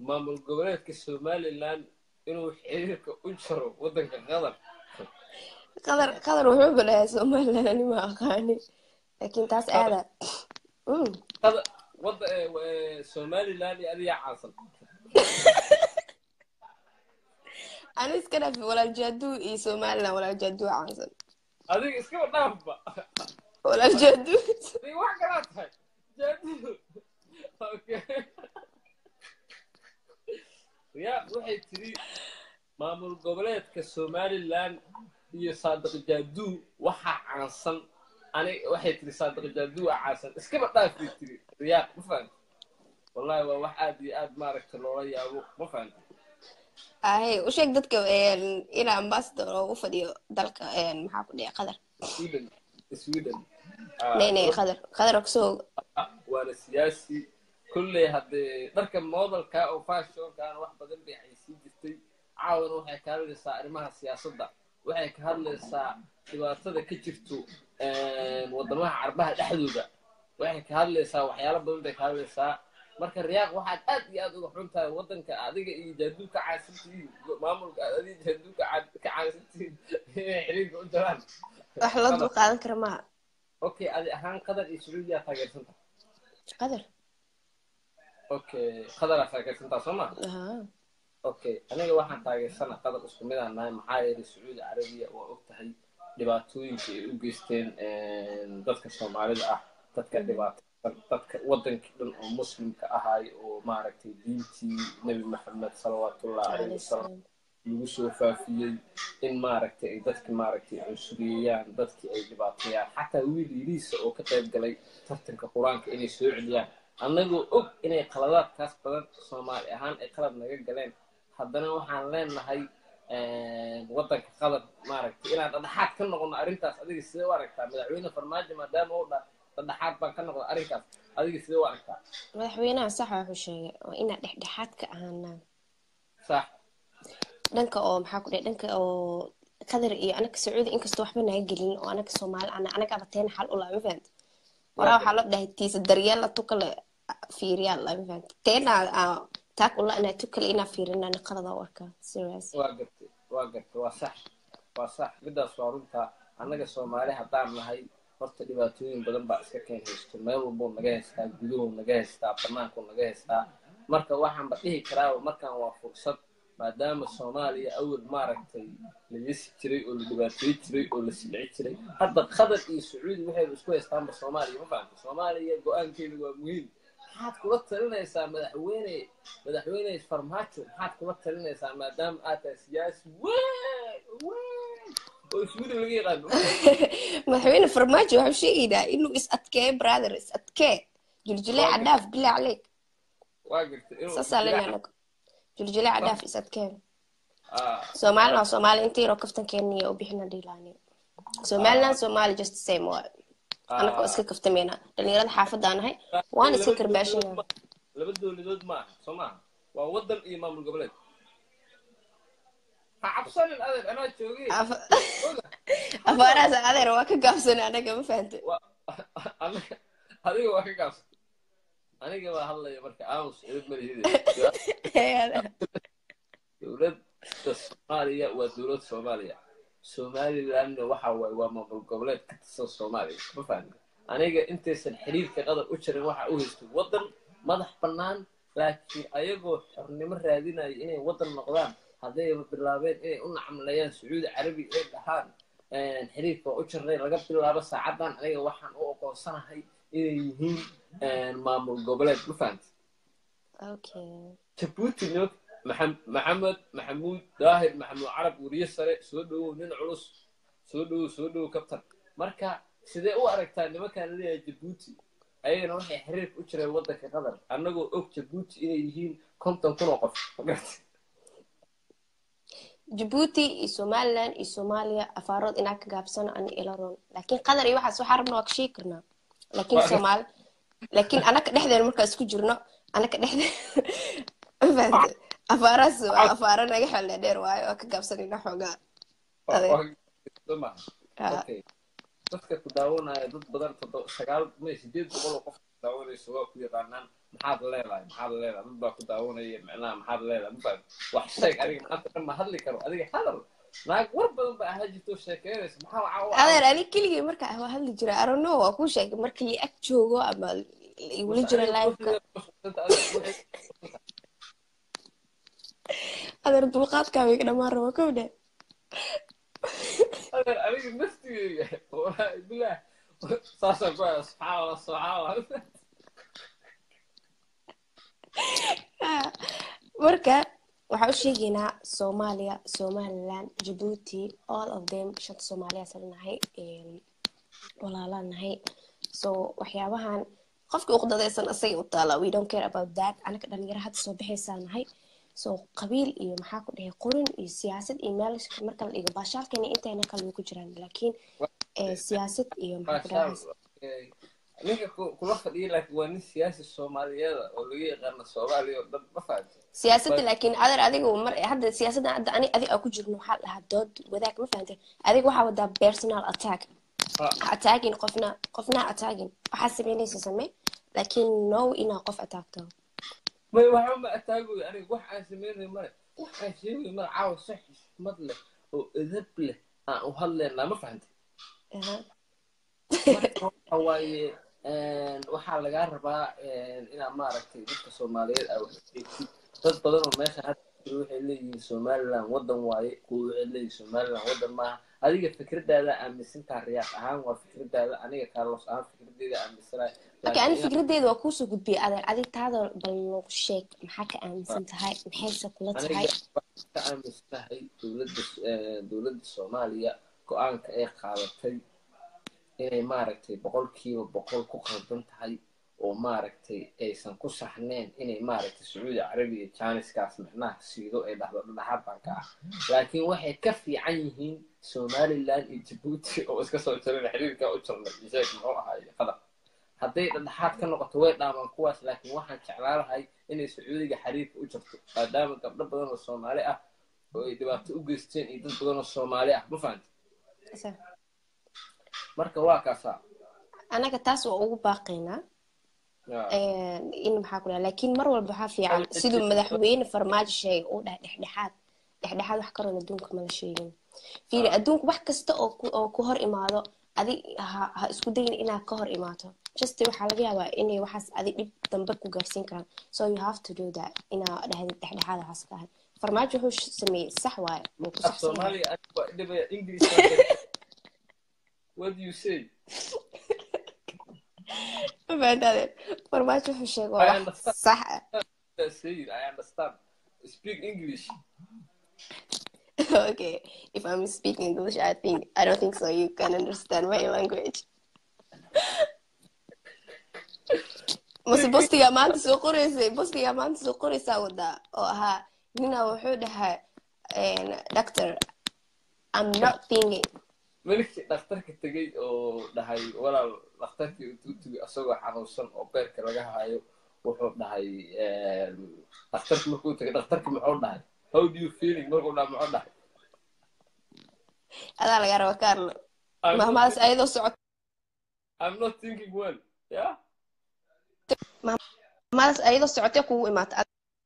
maamul goboleedka somalilan inuu xiriirka u jaro waddanka qatar qadar qadar wuxuu balayaa somaliland ani ma aqaani laakiin taas aada Mm. qatar wadda eh, eh, somalilan iyo adiga caansan ani iska dhaafi walaal jaaduu iyo somaliland walaal jaaduu caansan adiga iskaba dhaafba walaal jaaduu adiga wax kalaa tahay jaadu okay ya waxay tiri maamul goboleedka somalilan iyo saadiq jaaduu waxaa caansan ani waxay tiri saadiq jaaduu waa caansan iskaba dhaaf bay tiri riyaaq ma fahamti wallahi waa wax aad iyo aad maaragta loola yaabo ma fahamti ahe u sheeg dadka een, inaa ambassador oo u fadhiyo dalka een, maxaa ku dhici qadar sweden sweden nay nay qadar qadar kusoo waana siyaasi kolley haddee dharka modelka oo fashionkan wax badan bay xaysiin jirtay caawana waxay ka hadlaysaa arrimaha siyaasadda waxay ka hadlaysaa dhibaatada ka jirto wadamaha carbaha dhexdooda waxay ka hadlaysaa waxyaalo badan bay ka hadlaysaa marka riyaaq waxaad aad iyo aad uga xun tahay waddanka adiga iyo jaaduu ka caansantihiin maamulka aad adiga jaaduu ka caan- ka caansantihiin inay xiriirka u jaraan wax loo dul qaadan kara maaha okay adi ahaan qatar iyo sacuudiyaa taageersanta qadar okay qadaraa taageersantaa soo ma Aha. okay aniga waxaan taageersana qadar isku mid aan nahay maxaa yeelay sacuudi carabiya waa og tahay dhibaatooyinka ay u geysteen dadka soomaalida ah dadka dhibaataysan dadka wadankii dhan oo muslimka ahay oo maaragtay diintii nebi maxamed salawaatullahi caleyhi wasalam lagu soo faafiyey in maaragtay ay dadki maaragtay cunsuriyeyaan dadkii ay dhibaateeyaan xataa wiil yiriisa oo ka qayb galay tartanka qur-aanka inay soo celiyaan annagoo og inay qaladaadkaas badan soomaali ahaan ay qalad naga galeen haddana waxaan leenahay waddanka qalad maaragtay inaan dhadhaxaad ka noqono arrintaas adiga sidee u aragtaa madaxweyne farmaajo maadaama u dha dhadhaxaad baan ka noqda arrinkaas adiga sidee u aragtaa madaxweynaha saxa wuxuu sheegay oo inaa dhexdhexaad ka ahaanaa sax dhanka oo maxaa ku dhici dhanka oo qadar iyo anaga sacuudi inkastoo waxba naga gelin oo anaga soomaali ana anaga abateena xal u laa ma fahamti waraa waxaa loo dhahay tiisa daryeella tukale fiiriyaa laa ma fahamti teena aa taag ula inaa tukale inaa fiirinaa qalada u arkaa serious waa gartay waa gartay waa sax waa sax midaas waa runta annaga soomaali haddaan nahay horta dhibaatooyin badan baa iska keen haysto meel walbuu naga haystaa guduhu naga haystaa banaanku naga haystaa marka waxaanba dhihi karaaba markaan waa fursad maadaama soomaaliya awal maaragtay la yesi jiray oo la dhibaateey jiray oo la silci jiray hadda qatar iyo sacuudi waxayba isku haystaanba soomaaliya ma fahamta soomaaliya go-aankeeda waa muhiim maxaad kula talinaysaa madaxweyne madaxweyne farmaajo maxaad kula talinaysaa maadaama aad tahay siyaasi weyn weyn oo sweden laga yaqaano madaxweyne farmaajo waxuu sheegaynaa inuu is adkeeyo brother is adkee juljuley cadhaaf bilaa caleyk waa gartay inuu saasaa lena anaga juljuley cadhaaf is adkee Ah, soomaalina waa soomaali inta yaroo kaftankeeniya u bixina dhiilaani somaliland somali just the same waa anaka oo iska kaftamayna dhalinyarada xaafadaan ahay waan iska karbaashina laba dowladood maaha soo maaha waa wadan iyo maamul goboleed ha cabsanin adeer anaa joogay afaarahaas adeer waa ka gaabsana anaga ma fahante Waa- aniga- adiga waa ka gaabsan aniga baa hadlaya marka aamus edad malihide dowladda soomaaliya waa dowlad soomaaliya somalilandna waxa waaye waa maamul goboleed ka tirsan soomaaliya ma fahmi aniga intaysan xiriirka qadar u jirin waxa u haysto waddan madax bannaan laakiin ayagoo xornimo raadinaya inay waddan noqdaan haddayba bilaabeen inay u nacamlayaan sacuudi carabi ay dhahaan xiriirka waa u jirnay laga bilaabo saacadan aniga waxaan u aqoonsanahay inay yihiin maamul goboleed ma fahamti okay jabuuti nimank maxam- maxamed maxamuud daahir maxamuud carab weriye sare soo dhowow nin culus soo dhowow soo dhowow kabtan marka sidee u aragtaa nimankaan leeyahay jabuuti ayagana waxay xiriirka u jireen waddanka qatar annagoo og jabuuti inay yihiin konton kun oo qof magarata jabuuti iyo somaliland iyo soomaaliya afaarood inaa ka gaabsano ani ila roon laakiin qatar iyo waxaas waxaa rabna waa ka sheegi karnaa laakiin Waa- soomaali laakiin anaka dhexdeena markaa isku jirno anaka dhexdeena mafahante afaarahaas waa afaaro naga xeeldhe dheer waayo waa ka gaabsanayna xoogaa Adeer. soma Ah. okay dadka ku daawanaya dad badan todo sagaal may sideed boqol oo qof ku daawanayso waa ku yaqaanaan maxaad leedahay maxaad leedahay dad baa ku daawanaya micnaha maxaad leedahay mafahad wax sheeg adiga maanta dhan ma hadli karo adiga hadal naag war badan baa ahaa jirto sheekeynaysa maxaa waxaa u adeer ani keligay marka waa hadli jira arono waa kuu sheegay markii li ag joogo ama igula jiro liveka adeer dulqaadkaa bay ka dhamaan raba kow dhe adeer aniga naftigeyga wallaahi bilaah saasaan ku haya subxaan allah subxaan allah marka waxaa u sheegaynaa soomaaliya somaliland jabuuti all of them shanta soomaaliya salnahay walaalaan nahay so waxyaabahan qofkii uqdadaysan asagay u taala we don't care about that anaga dhalinyaro hadda soo baxaysaa nahay so qabiil iyo maxaa ku dhahay qorin iyo siyaasad iyo meel marka la dhigo baashaalkeena intayna kale way ku jiraan laakiin siyaasad iyo maxaa ku dhahay ninka kula fadhiya laakiin waa nin siyaasi soomaaliyeeda oo laga yaqaano soomaaliya oo dhan ma fahamti siyaasadda laakiin adeer adiga mar hadda siyaasadda hadda ani adig aa ku jirno waxaa dhahaa dood wadaag ma fahantay adiga waxaa wadaa personal attack attacking qofna qofna attacking waxaa sameynaysa samee laakiin no inaa qof attackto may waxba ma ataagoy aniga wax aan sameynay male wax aan sheegay male caawa si xismad leh oo edab leh aan u hadlaynaa ma fahantay marka waxa waaye waxaa lagaa rabaa inaad maaragtay dadka soomaaliyeed aa wax eegtid dad badan oo meesha hadda jiro waxay leeyihiin somaliland wadan waaye kuwa waxay leeyihiin somaliland wadan maaha adiga fikradaada aaminsantaa riyaaq ahaan waa fikradaada aniga carlos ahaan fikradeeda aaminsanahay marka ani fikradeeda waa kuusoo gudbiyay adeer adig taada bal noogu sheeg maxaa ka aaminsan tahay maxayse kula tahay ka aaminsanahay dowladda dowladda soomaaliya go-aanka ay qaadatay inay maaragtay boqolkiiba boqol ku qaldan tahay oo maaragtay aysan ku saxneen inay maaragtay sacuudi carabiya janiskaas micnaha siido ay dhahdo dhadhaxaad baan ka ah laakiin waxay ka fiican yihiin somaliland iyo jabuuti oo iska soo jirana xiriirkaa u jirnay isheeg muxuu ahaaye qadar hadday dhadhaxaad ka noqoto way dhaamaan kuwaas laakiin waxaan jeclaan lahay inay sacuudiga xiriirka u jirto maadaama gabdho badan oo soomaali ah oo ay dhibaato u geysteen iyo dad badan oo soomaali ah ma fahanti marka waa kaasaa anaga taas waa ugu baaqaynaa in maxaa ku dhaha laakiin mar walba waxaa fiican siduu madaxweyne farmaajo sheegay uu dhahay dhexdhexaad dhexdhexaad wax karoon adduunka mala sheegin fiiri adduunka wax kasta oo ku hor imaado adi ha isku dayin inaad ka hor imaato just waxaa laga yaabaa inay waxaas adi dhib dambe ku gaarsiin karaan so you have to do that inaa dhahdid dhexdhexaad waxaas ka ahay farmaajo wuxuu sameeyey sax waaye wuu ku saxsan What do you say? mafahantaade farmaajo wuxuu sheegay waa wax sax ah Say it. I understand. Speak English. okay if i'm speaking english i think i don't think so you can understand my language mase bostigaa maanta soo qoreysay bostigaa maanta soo qoreysaa wadaa oo ahaa nina wuxuu dhahaa doctor i'm not thinking melikii dhakhtarka tegey oo dhahay walaal dhakhtarkii intuu tegay asagoo xanuunsan oo beerka laga hayo wuxuu dhahay dhakhtarki markuu tegay dhakhtarki muxuu dhahay how do you feeling markuu dhaha muxuu dhahay adaa laga raba carlo mahmadas ayadoo socot i'm not thinking well yeah mahmadas ayadoo socotee kugu imaata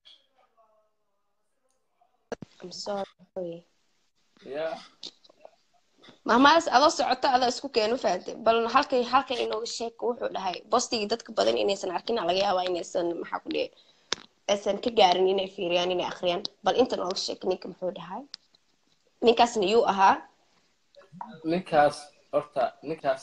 i'm sorry yeah mahmadas adoo socoto adaa isku keenu fahantay bal halkay halkay inooga sheeg wuxuu dhahay bostigii dadka badan inaysan arkin laga yaabaa inaysan maxaa ku dhihi aysan ka gaarin inay fiiriyaan inay akhriyaan bal inta nooga sheeg ninka muxuu dhahay ninkaasna yuu ahaa ninkaas horta ninkaas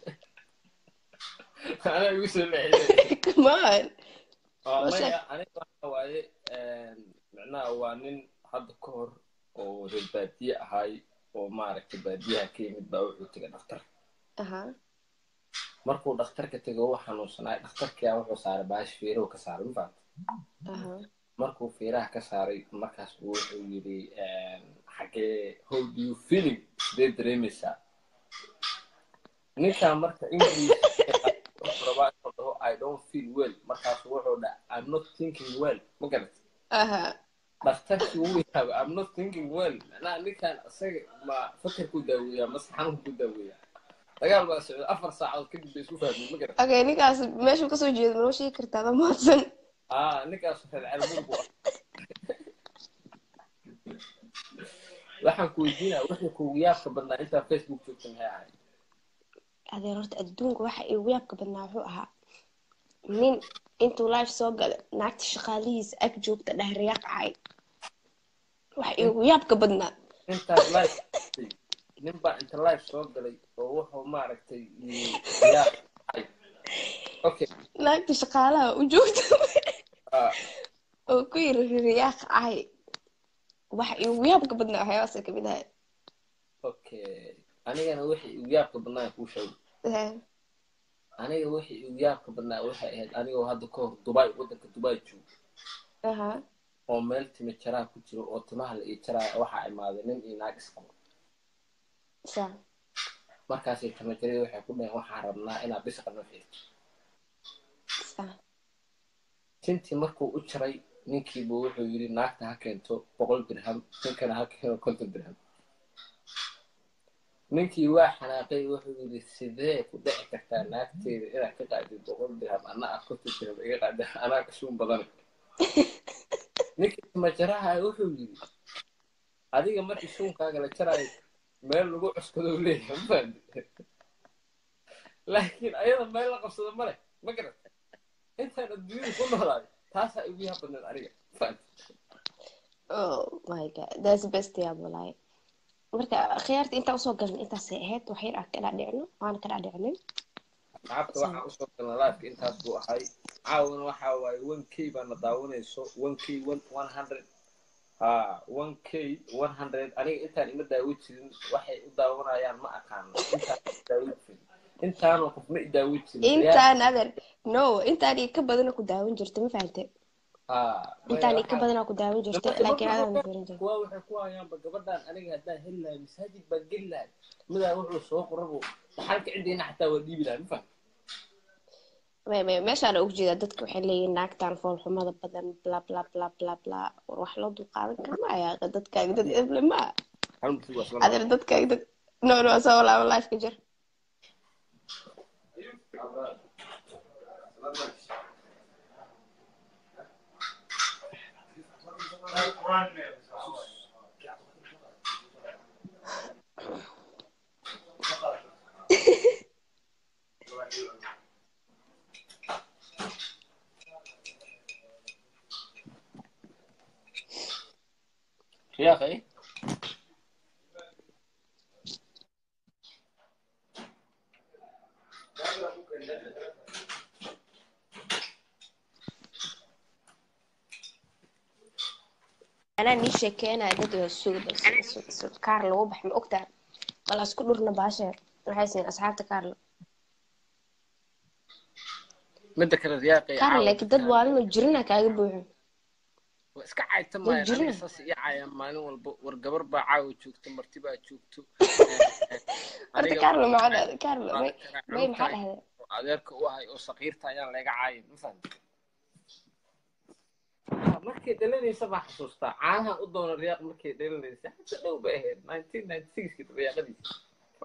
anaa igu soo leexiyay come on maya aniga waxa waaye micnaha waa nin hadda ka hor oo reer baadiye ahaay oo maaragtay baadiyaha ka yimid baa wuxuu tegay dhakhtar aha markuu dhakhtarka tego u xanuunsanaay dhakhtarkia wuxuu saaray baash fiirahu ka saaray ma fahamta aha markuu fiiraha ka saaray markaas buu wuxuu yidhi xagee how do you feeling sidee dareemaysaa ninkaa marka english rabaa inuu dhaho i don't feel well markaasu wuxuu dhaha i'm not thinking well ma garat aha dhakhtarkii wuu yaabay i'm not thinking well macnaha ninkan isaga ma fakarku daaweeyaa mase xanuunku daaweeyaa dagaal baa socday afar saacadood kadib bay isku fahmeen ma garan okay ninkaas meeshuu kasoo jeedo manoo sheegi kartaa ada mahadsan aa ninkaas reer calmudug u ah waxaan ku weydiinaa wixii kuugu yaabka badnaa intaa facebook joogta maxay ahayd adeer horta adduunka waxa igu yaabka badnaa wuxuu ahaa nin intuu life soo gala naagta shaqaalihiisa ag joogta dhahriyaaq ahay waxa igu yaabka badnaa intaas live nin baa inta live soo galay oo wuxuu maaragtay yaa okay naagta shaqaalaha u joogta ah, oo ku yiri riyaaq ahay waxa igu yaabka badnaa waxyaabaasa kamid ahay okay anigana wixii igu yaabka badnaa kuu sheegay aniga wixii igu yaabka badnaa waxay ahayd anigoo hadda ka hor dubai waddanka dubai joogo aha oo meel timi jaraa ku jiro oo timaha la ii jaraya waxaa imaaday nin iyo naag isqabo sa markaasay timo jaray waxay ku dhaheen waxaan rabnaa inaad bisqa noo xirto sa tintii markuu u jaray ninkiibu wuxuu yidhi naagta ha keento boqol dirham ninkana ha keeno konton dirham ninkii waa xanaaqay wuxuu yidhi sidee ku dhici kartaa naagteeda inaad ka qaadid boqol dirham ana ah konton dirham iga qaada anaa kashuun badan ninkii timajaraha wuxuu yidhi adiga markii shuunkaaga la jaraayo meel lagu cuskado leeyahay ma fahamti laakiin ayada meel la qabsado male ma garata intaan adduunyada ku noolaayo taasaa igu yaab badneed aniga ma fahamti oh my god that's best yaab walaahi marka khiyaarta intaa usoo galna intaasay ahayd wax yar aan ka dhaadhicno waana ka dhaadhicnay lacagta waxaan usoo galna laafka intaas buu ahay caawana waxa waaye one k baana daawanayso one k one one hundred ha one k one hundred aniga intaan ima daawo jirin waxay u daawanayaan ma aqaano intaan ima daawo jirin intaanoo qof ma i daawo jirin intaan adeer no intaan iyo ka badana ku daawan jirta ma fahante ha intaan iyo ka badana ku daawan jirta laakiin adaan fiirin jirta kuwa waxay ku hayaanba gabadhaan aniga haddaan heli lahay masaajid baan geli lahay midaa wuxuu soo qorabo dhaxalka ciddayna xataa waa dhiibi lahay ma fahmi may may meeshaan ugu jeedaa dadka waxay leeyihin naagtaan foolxumada badan bla bla bla bla bla war wax loo dulqaadan kara ma ayaa dadkaaga dad eble ma ah hal masiib waa soo adeer dadkaaga dad no no soo walaaba life ka jir يا اخي anaa nii sheekeynaya dad oo sugda sug kaar lagu bax ma ogtaa bal isku dhurna baasha waxay siin asxaabta kaarla midda kale riyaaqay kaar laakiin dad waalino jirina kaaga buuxo waa iska cayta maayan jirna. aniga saas ii caayaan maalin walba war gabar baa caawa joogto marti baa joogto horta kaarla maxaa kaarla may may maxaa dhahda adeerka u ahay oo saqiirta ayaan laga caayin ma fahamti markay dhalanaysa baa xasuustaa caanaha u doona riyaaq markay dhalanaysa hadda dhow bay ahayd nineteen ninety sixki riyaaqadiisa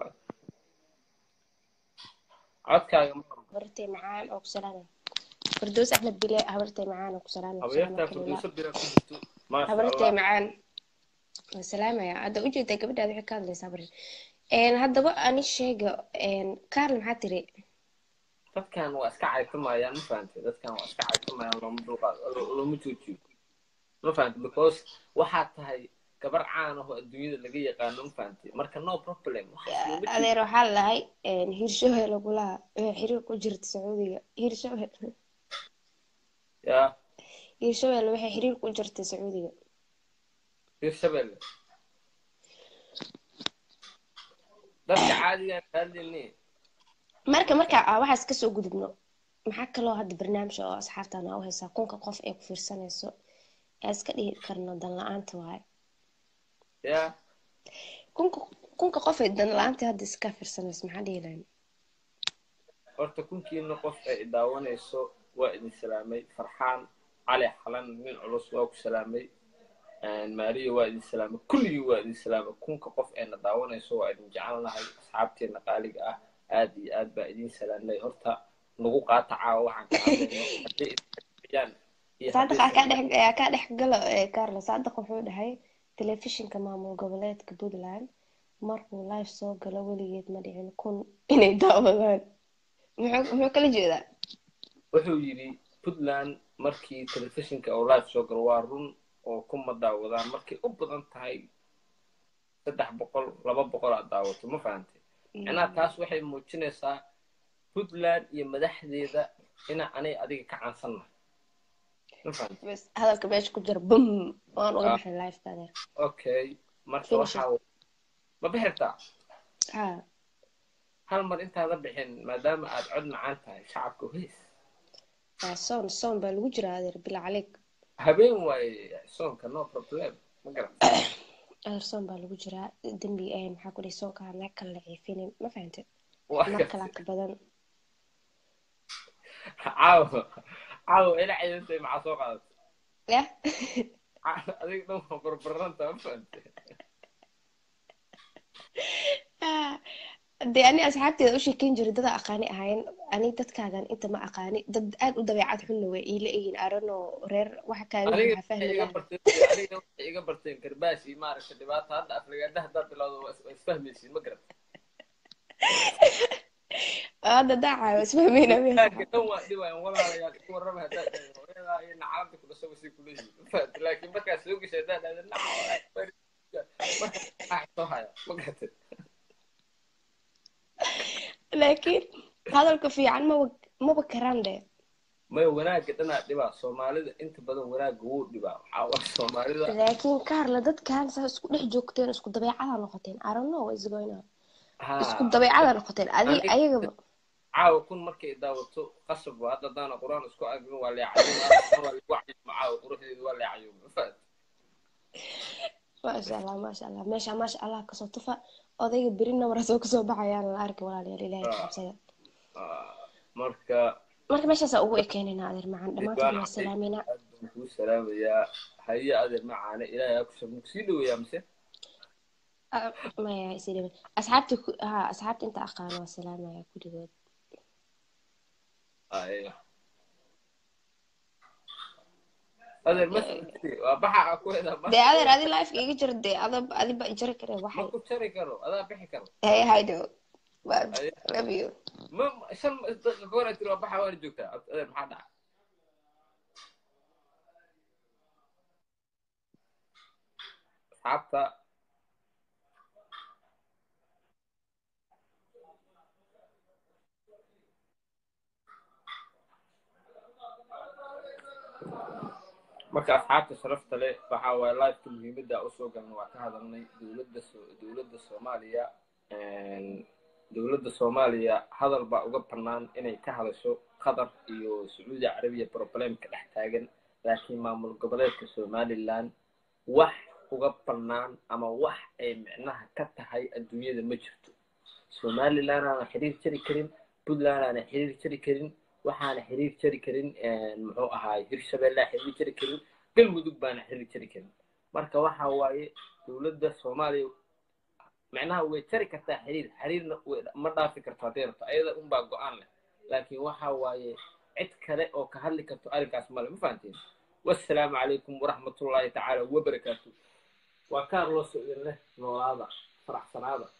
codkaaga ma habartay macaan oo ku salaamay fardoos axmed bile habartay macaan oo ku salaamay habeertaa furdooso bira ku jirto maasha habartay allah macaan waan salaamaya hadda ujeedaa gabadhaada waxay ka hadlaysaa bari een haddaba ani sheega een kaarla maxaa tiri dadkan waa iska caytamayaan ma fahantay dadkan waa iska caytamayaan looma dulqaado lo- looma joojiyo ma fahantay because waxaad tahay gabar caan ah oo adduunyada laga yaqaano ma fahantay marka no problem waxaas looma joojiyo adeer waxaa lahay hirshabelle kulaha waxay xiriir ku jirta sacuudiga hirshabelle yaa hirshabelle waxay xiriir ku jirta sacuudiga hirshabelle dadka caadigaan kaadlini marka marka aa waxaas kasoo gudubno maxaa kaloo hadda barnaamij oo asxaabtana u haysaa kunka qof ee ku fiirsanayso ee iska dhihi karno dan la-aanta waaye yaa kunka kunka qof ee dan la-aanta hadda iska fiirsanayso maxaa dhihi lahayn horta kunkiina qof ay daawanayso waa idin salaamay farxaan cali xalan nin culus waa ku salaamay maariya waa idin salaamay kulligii waa idin salaamay kunka qof eena daawanayso waa idin jecelnahay asxaabteena qaaliga ah aad iyo aad baa idiin salaamnay horta nagu qaata caawa waxaan ka hadlayno haddii isbixiyaan iyo saadiq haddii aa kaa dhex aa kaa dhex galo ee carlo saadiq wuxuu dhahay telefishinka maamul goboleedka puntland markuu live soo galo weligeed ma dhicin kun inay daawadaan muxuu muxuu kala jeedaa wuxuu yidhi puntland markii telefishinka oo live soo galo waa run oo kuma daawadaan markay u badan tahay saddex boqol laba boqol aad daawato ma fahantay macnaha taas waxay muujinaysaa puntland iyo madaxdeeda inaa anay adiga ka caansannahay ma fahantay bas hadalka meesha ku jira bum waan uga Ah. baxay liveka adeer okay marka Finish it. waxaa ma bixirtaa ha hal mar intaada bixin maadaama aad cod macaan tahay shacabka heys waa soon soon baa lagu jiraa adeer bila caleyk habeen waaye soonka no problem ma garan adeer soon baa lagu jiraa dembi eh maxaa ku dhihi soonka naag kale la ciifinin ma fahantay Waa mar gartay. kalaa ka badan caawa caawa ila ciidantay maxaa soo qaadatay yah Caawa, adiga dhan waa barbaranta ma fahantay dee ani asxaabteeda u sheekeyn jiray dada aqaani ahayn ani dadkaagan inta ma aqaani dad aad u dabeecad xunna way iila egin arano reer waxa kaaga aniga waxaa fahmi waxay iga lahaa barteen aniga waxay iga barteen karbaashi maaragta dhibaata hadda aflagaada haddaad bilowdo waa is- waa isfahmaysiin ma garan hadda daacayo isfahmeyna laakiin dhan waa dhibayaan walaalayaal isku warrama haddaad dhahdo hooyadaa iyo nacalanta ku dhasho wasii kuleeyihiin ma fahantay laakiin markaad soo geshay haddaad dhahdo naca marka maxaa soo haya ma garatay laakiin hadalka fiican maba maba karaan de maya wanaagga dhanaa dhibaa soomaalida inta badan wanaagga wuu dhibaa waxaa waa soomaalida laakiin kaarla dadkan saa isku dhex joogteen isku dabeecada noqoteen I don't know what's going on haa isku dabeecada noqoteen adi Aniga- ayagaba caawa kun markay daawato qasab waa hadda haddaana qur-aan isku agrin waa leecayuma waa lagu cayuma caawa quruxdeedu waa leecayuma ma fahantay maasha allah maasha allah meesha maasha allah kasoo tufa odayga beri namara soo kasoo baxayaan la arki walaalayaal ilaahay ka cabsada Ah, marka marka meeshaasaa ugu ekeenayna adeer macaan dhammaantood waa salaameynaa aad baan kuu salaamayaa haye adeer macaane ilaahay aa kusoo sii dhaweeyaa mise Ah, maya isii dhiban asxaabta ku ha asxaabta inta aqaano waa salaamaya kulligood Aye. adeer ma waa baxa aa ku hedaa ma dee adeer adi lifeka iga jira dee ada adiba ijari kare ma waxay ku jari karo adaa bixi karo hey haydo Aye. love you ma ma- shan daqiiqa ka hor aad tiri waa baxa waana joogtaa adeer maxaa dhaca asxaabta marka asxaabta sharafta leh waxa waaye liveka muhiimadda usoo galna waa ka hadalnay dowladda so dowladda soomaaliya dowladda soomaaliya hadal baa uga bannaan inay ka hadasho qatar iyo sacuudi carabiya problemka dhex taagan laakiin maamul goboleedka somaliland wax uga bannaan ama wax ay micnaha ka tahay adduunyada ma jirto somaliland aana xiriir jari karin puntland aana xiriir jari karin waxaana xiriir jari karin muxuu ahaay hirshabelle xiriir jari karin galmudug baana xiriir jari karin marka waxa waaye dowladda soomaaliya macnaha way jari kartaa xiriir xiriirna way- ma dhaafi karto hadday rabto ayada unbaa go-aan leh laakiin waxa waaye cid kale oo ka hadli karto arrinkaas male ma fahanteen wassalaamu calaykum waraxmatullaahi tacaala wabarakaatu waa kaarloo socdin leh noolaada faraxsanaada